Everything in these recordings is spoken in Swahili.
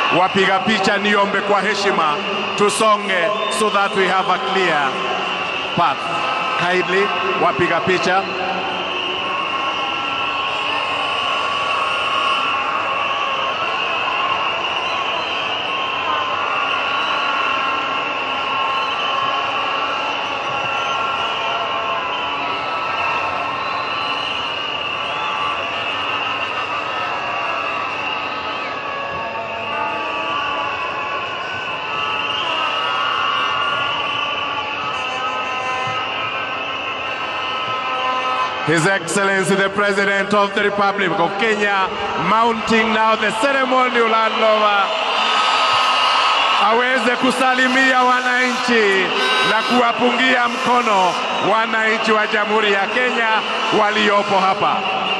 Wapiga picha, niombe kwa heshima tusonge so that we have a clear path. Kindly, wapiga picha. His Excellency the President of the Republic of Kenya mounting now the ceremonial handover aweze kusalimia wananchi na kuwapungia mkono wananchi wa Jamhuri ya Kenya waliopo hapa.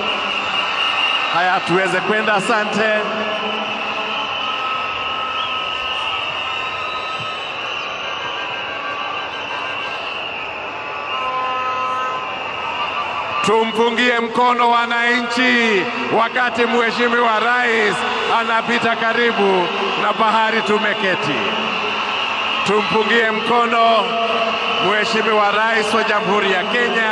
Haya, tuweze kwenda. Asante. Tumpungie mkono wananchi wakati Mheshimiwa Rais anapita karibu na bahari tumeketi. Tumpungie mkono Mheshimiwa Rais wa Jamhuri ya Kenya.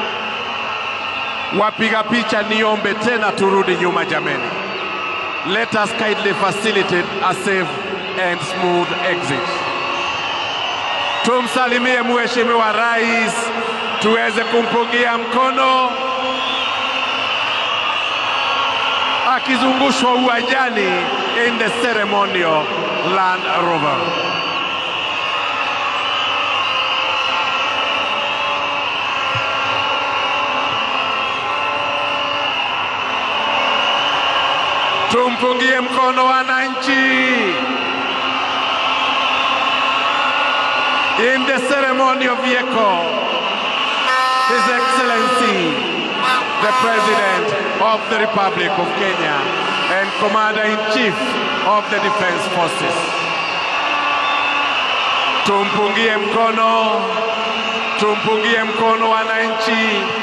Wapiga picha, niombe tena turudi nyuma jameni. Let us kindly facilitate a safe and smooth exit. Tumsalimie Mheshimiwa Rais tuweze kumpungia mkono akizungushwa uwanjani in the ceremonial Land Rover. Tumpungie mkono wananchi in the ceremonial vehicle. His Excellency, the President of the Republic of Kenya and Commander-in-Chief of the Defense Forces. Tumpungie mkono, tumpungie mkono wananchi